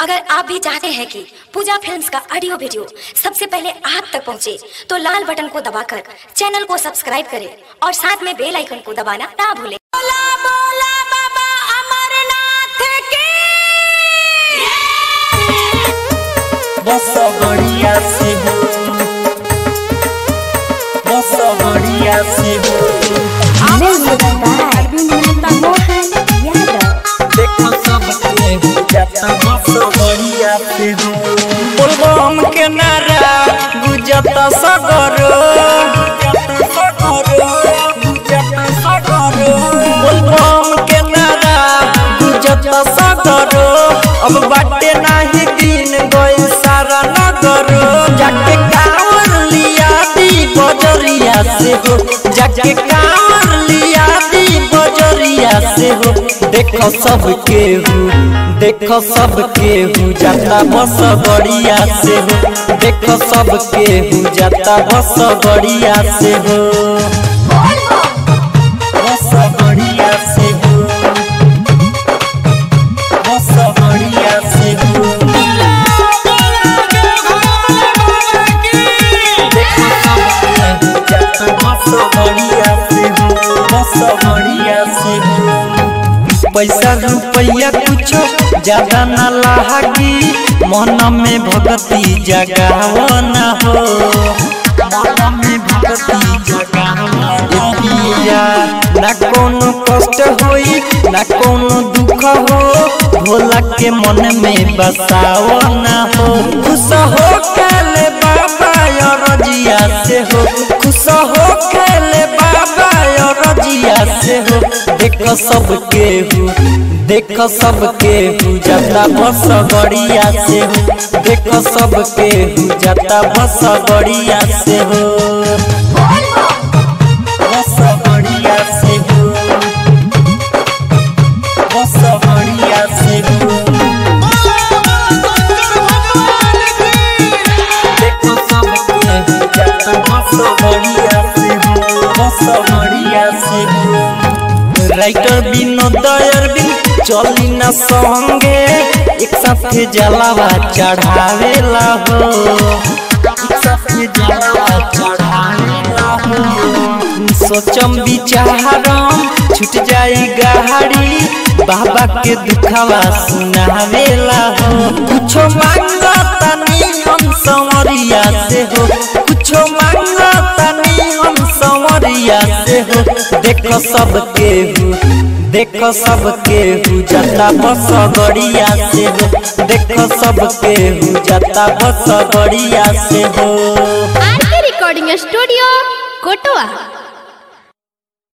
अगर आप भी चाहते हैं कि पूजा फिल्म्स का ऑडियो वीडियो सबसे पहले आप तक पहुंचे, तो लाल बटन को दबाकर चैनल को सब्सक्राइब करें और साथ में बेल आइकन को दबाना ना भूलें बोला बोला बाबा अमरनाथ की बस बढ़िया से हो बस बढ़िया से हो देखो सब के गुजरता बस बढ़िया से हो बोलबम के नारा गुजरता सगरो बोलबम के नारा गुजरता सगरो अब बाटे नाही दिन गई सारा नगरो जाके कांवर लिया दी बजरिया से हो जाके कांवर लिया दी बजरिया से हो देखो सब केहू देखो सब केहू जाता बस बढ़िया से हो देखो सब केहू जाता बस बढ़िया से हो बस बढ़िया से हो बस बढ़िया से हो देखो सब केहू जाता बस बढ़िया से हो बस बढ़िया से हो पैसा रुपया कुछो ज्यादा न लागी मन में भगती जगाव न हो मन में भगती जगाव पिया न कोनो कष्ट होई न कोनो दुख हो भोला के मन में बसाव न हो खुश हो खेले बाबा रजिया से हो खुश हो खेले बाबा रजिया से हो देखो सब केहू देखो सब केहू जाता बस बढ़िया से हो देखो सब केहू जाता बस बढ़िया से हो बस बढ़िया से हो बस बढ़िया से हो देखो सब केहू जाता बस बढ़िया से हो बस बढ़िया से हो राइटर विनोद अरविंद चली न संगे एक साथे जलावा चढ़ावेला हो एक साथे जलावा चढ़ावेला हो सोचम विचारम छूट जाई गाड़ी बाबा के दुखवा सुनावेला हो कुछो मांगतानी हम संवरिया से हो कुछो मांगतानी हम संवरिया से हो देखो सब केहू देखो सब केहू जाता बस गड़िया से हो देखो सब केहू जाता बस गड़िया से हो आर के रिकॉर्डिंग स्टूडियो कोटवा